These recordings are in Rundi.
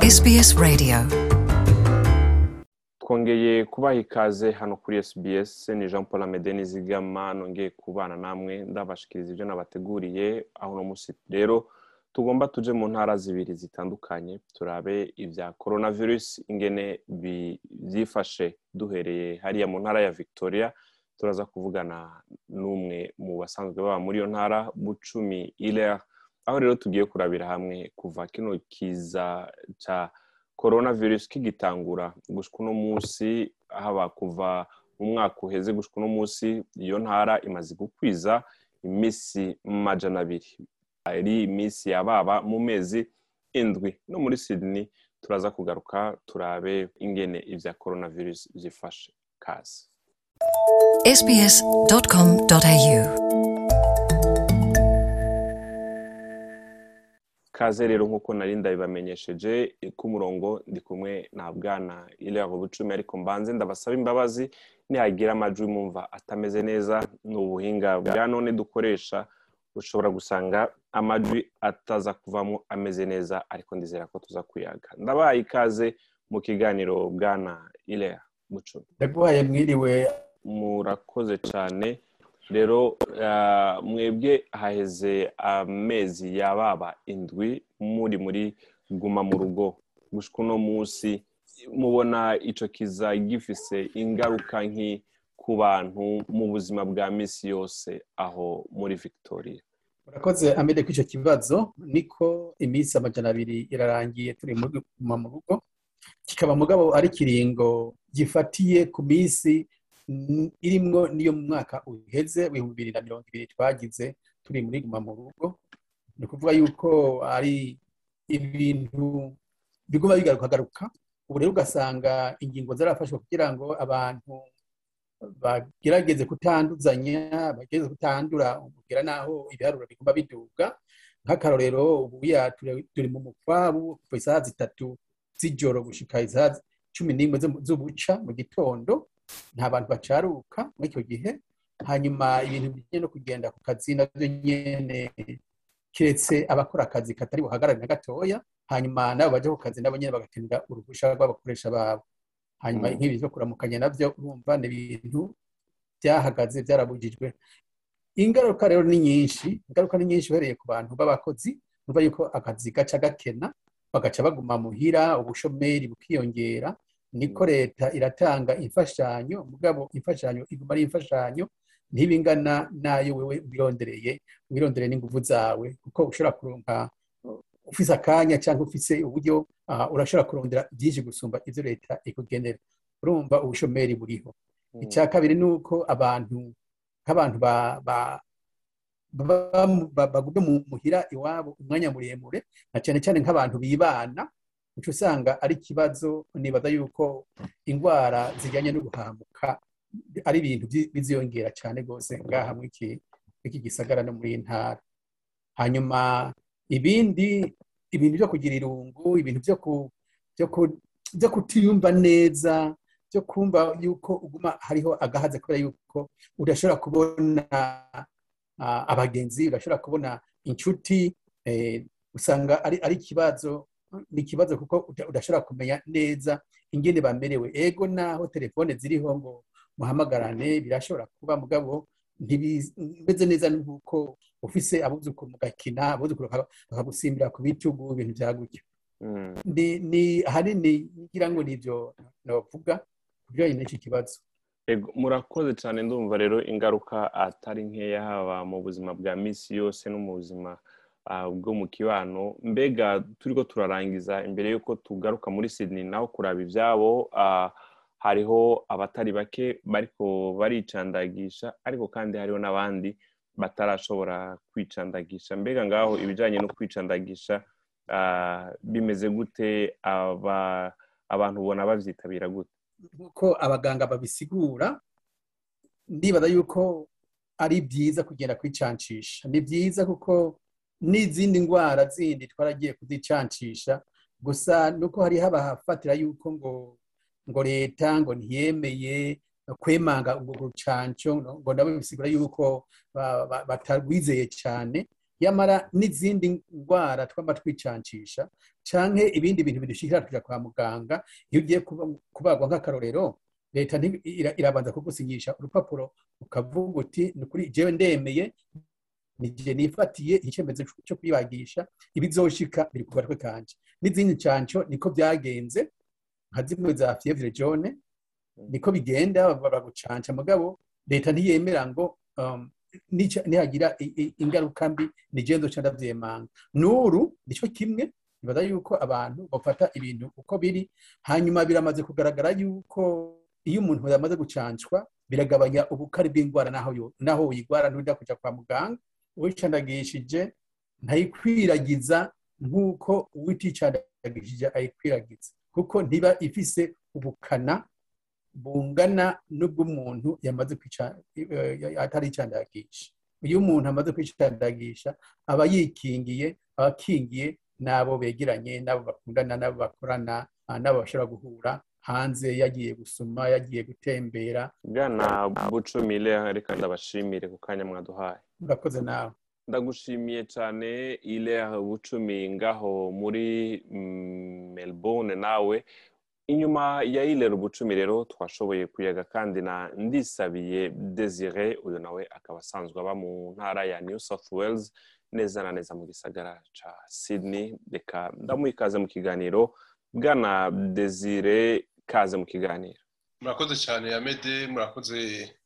SBS Radio twongeye kubaha ikaze hano kuri SBS ni Jean Paul Amede Nizigama nongeye kubana namwe ndabashikiriza ibyo nabateguriye aho uno munsi rero tugomba tuje mu ntara zibiri zitandukanye turabe ibya coronavirus ingene byifashe duhereye hariya mu ntara ya Victoria turaza kuvugana n'umwe mu basanzwe baba muri iyo ntara bucumi Hilaire aho rero tugiye kurabira hamwe kuva kino kiza ca coronavirus kigitangura gushika uno munsi haba kuva mu mwaka uheze gushika uno munsi iyo ntara imaze gukwiza imisi majana abiri ari iminsi yababa mu mezi indwi no muri Sydney turaza kugaruka turabe ingene ivya coronavirus vyifashe kazi sbs.com.au kaze rero nk'uko nari ndabibamenyesheje ku murongo ndi kumwe na bwana Hilaire Bucumi ariko mbanze ndabasaba imbabazi nihagira amajwi mumva atameze neza ni ubuhinga bwa none dukoresha ushobora gusanga amajwi ataza kuvamo ameze neza ariko ndizera ko tuza kuyaga ndabaye ikaze mu kiganiro bwana Hilaire Bucumi ndaguhaye mwiriwe murakoze cyane rero ah, mwebwe haheze amezi yababa indwi muri muri guma mu rugo gushika uno munsi mubona ico kiza gifise ingaruka nki ku bantu mu buzima bwa misi yose aho muri victoria murakoze amede ko icyo kibazo niko iminsi amajana abiri irarangiye turi muri guma mu rugo kikaba mugabo ari kiringo gifatiye ku minsi mm, irimwo niyo mu mwaka uheze w'ibihumbi bibiri na mirongo ibiri twagize turi muri guma mu rugo ni ukuvuga yuko ari ibintu biguma bigaruka garuka ubu rero ugasanga ingingo zarafashwe kugira ngo abantu bagerageze kutanduzanya bagerageze kutandura umubwira naho ibiharuro biguma biduga nk'akarorero ubu ya turi- turi mu mukwabu kuva isaha zitatu z'ijoro gushika isaha cumi n'imwe zo- z'ubuca mu gitondo nta bantu bacaruka muri icyo gihe hanyuma ibintu bijyanye no kugenda ku kazi nabyo nyene keretse abakora akazi katari buhagarare na gatoya hanyuma nabo baje ku kazi nabo nyene bagakenera uruhusha rw'abakoresha babo hanyuma Mm. nk'ibi byo kuramukanya navyo urumva ni ibintu byahagaze byarabujijwe ingaruka rero ni nyinshi ingaruka ni nyinshi uhereye ku bantu b'abakozi urumva yuko akazi gaca gakena bagaca baguma muhira ubushomeri bukiyongera niko leta iratanga imfashanyo mugabo imfashanyo iguma ari imfashanyo ntibingana nayo wewe wirondereye wirondereye n'inguvu zawe kuko ushobora kuronka ufise akanya cyangwa ufise uburyo ah, urashobora kurondera byinshi gusumba ivyo leta ikugenera urumva ubushomeri buriho icya kabiri ni uko abantu nk'abantu ba- ba- baba mu- ba- bagumye mu muhira iwabo umwanya muremure na cyane cyane nk'abantu bibana uca usanga ari ikibazo nibaza yuko indwara zijyanye no guhamuka ari ibintu byi- biziyongera cyane rwose ngaha muri iki muri iki gisagara no muri iyi ntara hanyuma ibindi ibintu byo kugira irungu ibintu byo ku byo ku- byo kutiyumva neza byo kumva yuko uguma hariho agahaza kubera yuko udashobora kubona ah, abagenzi udashobora kubona inshuti eh, usanga ari ari ikibazo ni ikibazo kuko uda- udashobora kumenya neza ingene bamerewe ego naho telefone ziriho ngo muhamagarane birashobora kuba mugabo ntibimeze neza nk'uko ufise abuzukuru mugakina abuzukuru bakaba- bakagusimbira ku bitugu ibintu bya gutyo Mm. ni ni ahanini ngira ngo nibyo navuga ku bijyanye n'iki kibazo Ego, murakoze cyane ndumva rero ingaruka atari nkeya haba mu buzima bwa misi yose no mu buzima ah, bwo mu kibano mbega turiko turarangiza imbere y'uko tugaruka muri Sydney naho kuraba ivyabo ah, hariho abatari bake bariko baricandagisha ariko kandi hariho n'abandi batarashobora kwicandagisha mbega ngaho ibijanye no kwicandagisha ah, bimeze gute aba abantu ubona bavyitabira gute nk'uko abaganga babisigura ndibaza yuko ari byiza kugenda kwicancisha ni byiza kuko n'izindi ndwara zindi twaragiye kuzicancisha gusa nuko hari habafatira yuko ngo ngo leta ngo ntiyemeye kwemanga ubwo rucanco ngo nabo bisigura yuko ba- ba- batarwizeye cyane yamara n'izindi ndwara twaba twicancisha canke ibindi bintu bidushikira tuja kwa muganga iyo ugiye kuba- kubagwa nk'akarorero leta nti- ira- irabanza kugusinyisha urupapuro ukavuga uti ni kuri jewe ndemeye nije nifatiye icyemezo cyo kwibagisha ibizoshika biri ku gatwe kanje n'izindi ncanco niko byagenze nka zimwe za fievre jaune niko bigenda bagucanca mugabo leta ntiyemera ngo um, nica- nihagira i- i- ingaruka mbi nigendo ca ndavyemanga n'uru nico kimwe nibaza yuko abantu bafata ibintu uko biri hanyuma biramaze kugaragara yuko iyo umuntu yamaze gucancwa biragabanya ubukari bw'indwara naho yo- naho uyigwara ntuja kuja kwa muganga uwicandagishije ntayikwiragiza nk'uko uwiticandagishije ayikwiragiza kuko ntiba ifise ubukana bungana n'ubw'umuntu yamaze kwica- eh, atari icandagisha iyo umuntu amaze kwicandagisha aba yikingiye aba akingiye n'abo begeranye n'abo bakundana n'abo bakorana ah, n'abo bashobora guhura hanze yagiye gusuma yagiye gutembera bwana bucumile reka ndabashimire ku kanya mwaduhaye urakoze nawe ndagushimiye cyane ile bucumi ngaho muri mm, melbourne nawe inyuma ya ile bucumi rero twashoboye kuyaga kandi na ndisabiye desire uyu nawe akaba asanzwe aba mu ntara ya new south wales neza na neza mu gisagara ca sydney reka ndamuha ikaze mu kiganiro bwana desire kaze mu kiganiro murakoze cyane yamede murakoze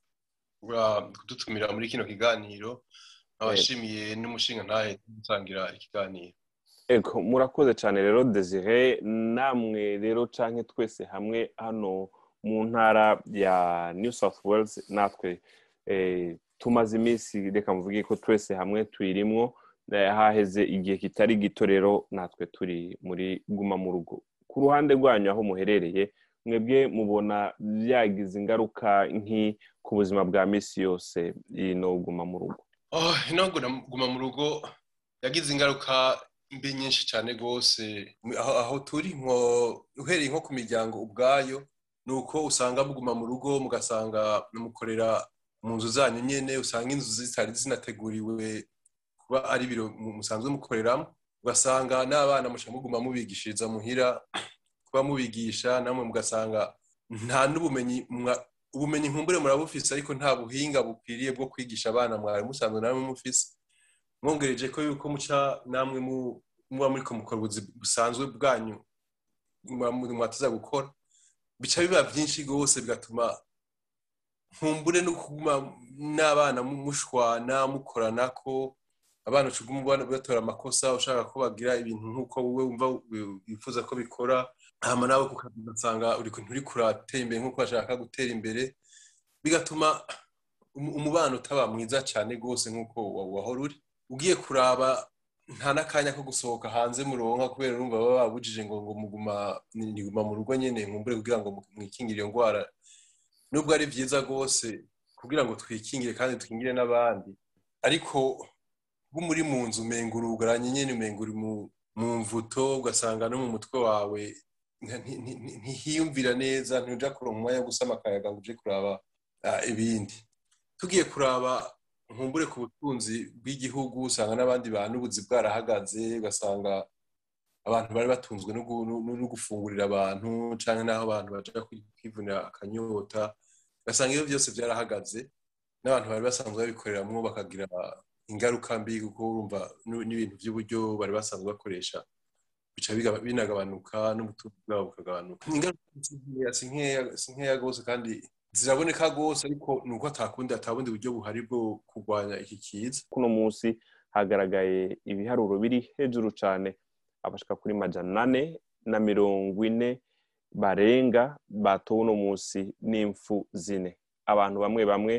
uh, kudutumira muri kino kiganiro abashimiye n'umushinga ntahe gusangira ikiganiro Ego murakoze cyane rero Desire namwe rero canke twese hamwe hano mu ntara ya New South Wales natwe eh, tumaze iminsi reka mvuge ko twese hamwe tuyirimwo eh, haheze igihe kitari gito rero natwe turi muri guma mu rugo ku ruhande rwanyu aho muherereye mwebwe mubona byagize ingaruka nki ku buzima bwa misi yose ino guma mu rugo oh, ino guma- guma mu rugo yagize ingaruka mbi nyinshi cyane rwose aho, aho turi nko uhereye nko ku miryango ubwayo ni uko usanga muguma mu rugo mugasanga mukorera mu nzu zanyu nyene usanga inzu zitari zinateguriwe kuba ari ibiro mu- musanzwe mukoreramo ugasanga n'abana muca muguma mubigishiriza muhira kuba mubigisha namwe mugasanga nta n'ubumenyi mwa- ubumenyi nkumbure murabufise ariko nta buhinga bukwiriye bwo kwigisha abana mwari musanzwe namwe mufise mwongereje ko yuko muca namwe mu- muba muriko mukora ubuzi busanzwe bwanyu mwa- mwatuza gukora bica biba byinshi rwose bigatuma nkumbure no kuguma n'abana mu- mushwana mukoranako abana ucuguma ubona batora amakosa ushaka ko bagira ibintu nk'uko wowe wumva wi- wifuza ko bikora hama nawe kukazi ugasanga uri nturi kuratera imbere nk'uko bashaka gutera imbere bigatuma umu- umubano utaba mwiza cyane rwose nk'uko wa- wahora uri ugiye kuraba nta n'akanya ko gusohoka hanze muronka kubera urumva baba babujije ngo ngo muguma ni- niguma mu rugo nyene nkumbure kugira ngo mu- mwikingire iyo ndwara nubwo ari byiza rwose kugira ngo twikingire kandi twingire n'abandi ariko uba muri mu nzu umenga urugaranye nyene umenga uri mu mu mvuto ugasanga no mu mutwe wawe nti- nti- nti- ntihiyumvira neza ntuja kuronka umwanya wo gusama akayaga ngo uje kuraba ah, ibindi tugiye kuraba nkumbure ku butunzi bw'igihugu usanga n'abandi bantu ubuzi bwarahagaze ugasanga abantu bari batunzwe no gu- no- no gufungurira abantu cyangwa n'aho abantu baja kwi- kwivunira akanyota ugasanga iyo byose byarahagaze n'abantu bari basanzwe babikoreramwo bakagira ingaruka mbi kuko urumva n- n'ibintu by'uburyo bari basanzwe bakoresha bica biga- binagabanuka n'ubutunzi bwabo bukagabanuka ingaruka si nkeya- si nkeya- si nkeya rwose kandi ziraboneka rwose ariko ni uko atakundi atabundi buryo buhari bwo kurwanya iki kiza kuno munsi hagaragaye ibiharuro biri hejuru cyane abashika kuri majana ane na mirongo ine barenga batowe uno munsi n'impfu zine abantu bamwe bamwe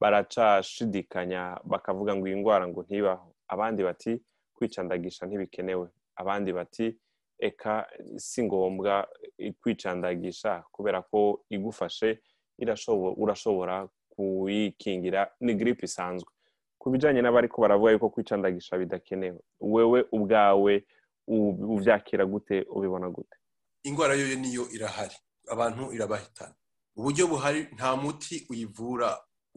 baracashidikanya bakavuga ngo iyi ndwara ngo ntibaho abandi bati kwicandagisha ntibikenewe abandi bati eka si ngombwa kwicandagisha kubera ko igufashe irashobo- urashobora kuyikingira ni giripe isanzwe ku bijyanye n'abariko baravuga yuko kwicandagisha bidakenewe wewe ubwawe u- uvyakira gute ubibona gute indwara yo niyo irahari abantu irabahitana uburyo buhari nta muti uyivura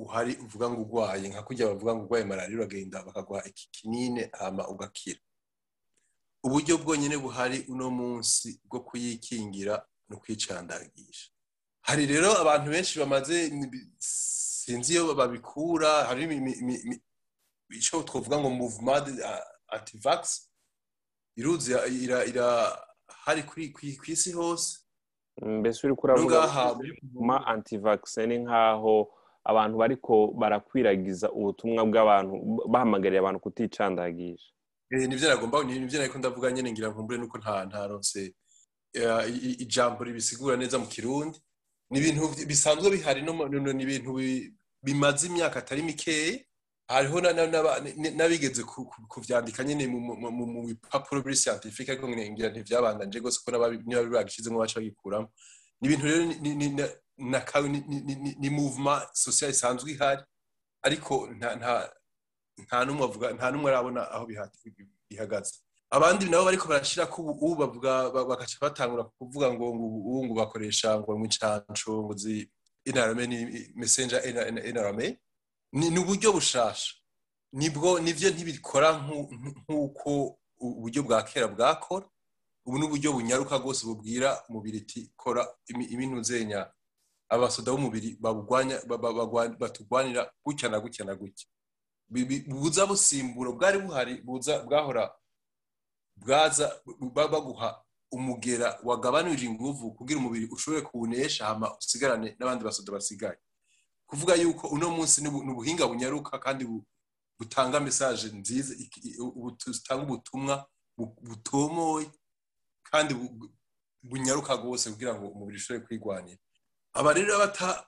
uhari uvuga ngo urwaye nka kurya bavuga ngo urwaye malariya uragenda bakaguha iki kinini hama ugakira uburyo bwonyine buhari uno munsi bwo kuyikingira no kwicandagisha hari rero abantu benshi bamaze ni- sinzi iyo babikura hari imi- imi- imi- imi- icyo twavuga ngo movement antivax iruzi ira- irahari kuri kuri- ku isi hose mbese uri no kuravuga ngaha ma antivaccine nk'aho abantu bariko barakwiragiza ubutumwa bw'abantu bahamagariye abantu kuticandagisha Eh, nivyo nagomba ni- nivyo nariko ndavuga nyene ngira nkumbure nuko nta ntaronse eh, i- i- ijambo ribisigura neza mu kirundi ni ibintu vy- bisanzwe bihari no mu- no- ni ibintu bi- bimaze imyaka atari mikeya hariho na- na- n'aba- n- n'abigeze ku- ku- kuvyandika nyene mu- mu- mu mu bipapuro biri scientifique ariko ngira ntivyabandanje gose ko n'ababi- niba babishizemo baca bagikuramo ni ibintu rero ni- ni- ni- na- na ka- ni- ni- ni- ni movement social isanzwe ihari ariko nta nta nta n'umwe avuga nta n'umwe arabona aho biha- bihagaze abandi nabo bariko barashira ko ubu ubu bavuga ba- bagaca batangura kuvuga ngo ngo ubu ngo bakoresha ngo mu incanco ngo zi inarame ni messenger inarame ni ni uburyo bushasha nibwo nivyo ntibikora nku- nk'uko uburyo bwa kera bwakora ubu ni uburyo bunyaruka rwose bubwira umubiri iti kora imi- ibintu zenya abasoda b'umubiri babugwanya ba- ba- bagwa- batugwanira gutya na gutya na gutya Bi- bi- buza busimbura bwari buhari buza bwahora bwaza ba- baguha umugera wagabanije inguvu kugira umubiri ushobore kuwunesha hama usigarane n'abandi basoda basigaye kuvuga yuko uno munsi ni ubu- ni ubuhinga bunyaruka kandi bu- butanga mesaje nziza iki- i- ubu- butanga ubutumwa bu- butomoye kandi bu- bu- bunyaruka rwose kugira ngo umubiri ushobore kwigwanira aba rero abata-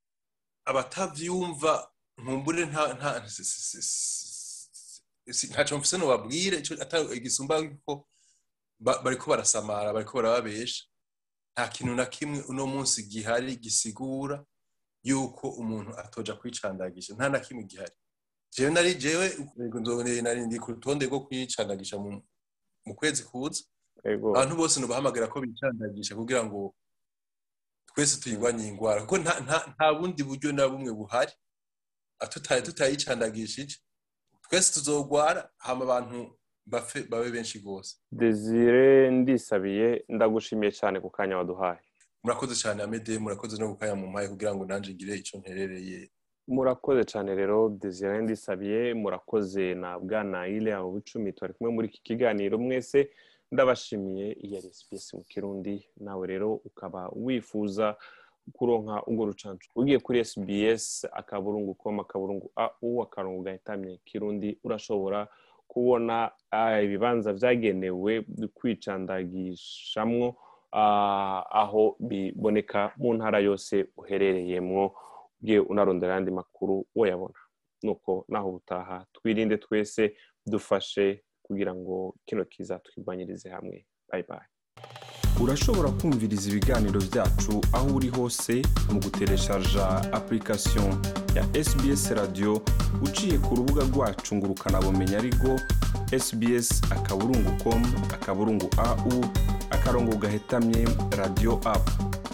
abatavyumva nkumbure nta nta si- si- si- si- si- ntaco mfise nobabwire ico atari igisumba yuko ba- bariko barasamara bariko barababesha nta kintu na kimwe uno munsi gihari gisigura yuko umuntu atoja kwicandagisha nta na kimwe gihari jewe nari jewe nzoboneye nari ndi ku rutonde rwo kwicandagisha mu mu kwezi kuza ego abantu bose nubahamagara ko bicandagisha kugira ngo twese tuyirwanye iyi ndwara kuko nta nta nta bundi buryo na bumwe buhari tutaye tutayicandagishije twese tuzogwara hama abantu bapfe babe benshi rwose desire ndisabiye ndagushimiye cyane ku kanya waduhaye murakoze cyane amede murakoze no gukaya mu mpaye kugira ngo nanjye ngire icyo nterereye murakoze cyane rero desire ndisabiye murakoze na bwana ile abo bucumi twari kumwe muri iki kiganiro mwese ndabashimiye iya SPS mu kirundi nawe rero ukaba wifuza kuronka urwo rucanco ugiye kuri SBS akaburungu com akaburungu au akarongo gahitamye kirundi urashobora kubona ah, ibibanza vyagenewe kwicandagishamwo ah, aho biboneka mu ntara yose uherereyemwo ugiye unarondera ayandi makuru woyabona nuko naho ubutaha twirinde twese dufashe kugira ngo kino kiza twirwanyirize hamwe bye bye urashobora kumviriza ibiganiro byacu aho uri hose mu gutereshaja application ya sbs radio uciye ku rubuga rwacu ngo ukanabumenya ariko sbs akaburungu com akaburungu au akarongo gahetamye radio app